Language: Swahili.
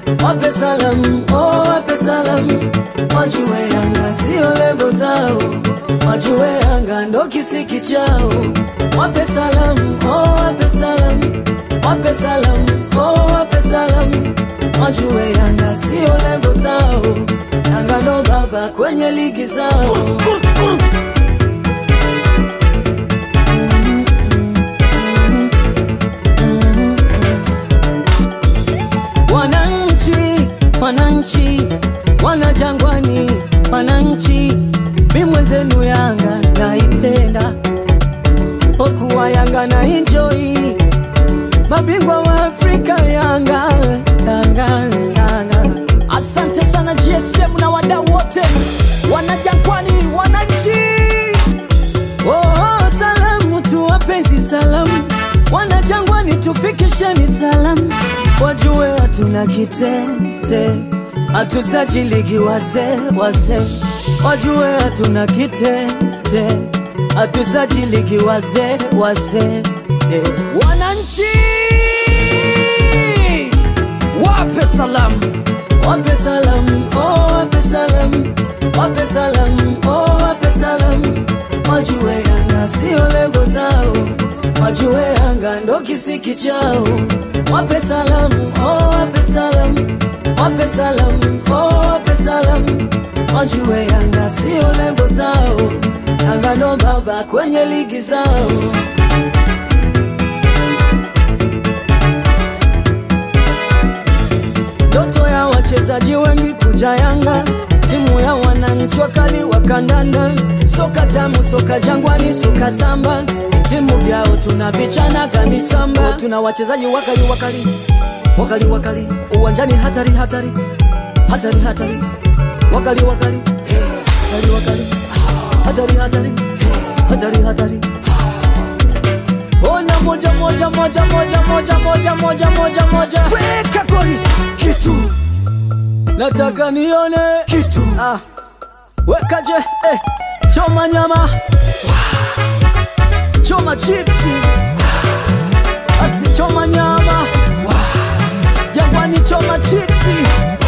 wape salam, oh, wape salam, wajue Yanga sio lebo zao, wajue Yanga ndo kisiki chao, wape salam, oh, wape salam, wape salam, oh, wape salam, wajue Yanga sio lebo zao, Yanga ndo baba kwenye ligi zao. Wananchi, wananchi, wana Jangwani, wananchi, mi mwenzenu Yanga naipenda, okuwa Yanga na enjoy, mabingwa wa Afrika Yanga, Yanga, Yanga. Asante sana GSM na wadau wote wanajangwani, wananchi. Oh, salamu tu wapenzi, salamu wana Jangwani, tufikisheni salamu, wajue hatuna kitete, hatusajiligi wazee wazee, wajue hatuna kitete, hatusajiligi wazee wazee eh. Wananchi wape salamu, Wape salam, oh wape salam, wape salam, oh wape salam, wajue Yanga sio lebo zao, wajue Yanga ndo kisiki chao. Wape salam, oh wape salam, wape salam, oh wape salam, wajue Yanga sio lebo zao, Yanga ndo baba kwenye ligi zao. Ndoto ya wachezaji wengi kuja Yanga, timu ya wananchi wakali wa kandanda, soka tamu, soka Jangwani, soka samba, timu vyao tunavichana kamisamba, tuna wachezaji wakali wakali wakali wakali, uwanjani hatari hatari hatari hatari, wakali wakali wakali wakali, hatari hatari hatari hatari. Ona moja moja moja moja moja moja moja moja moja weka goli kitu nataka nione kitu ah, weka je eh, choma nyama choma chipsi asi choma nyama jangwani choma chipsi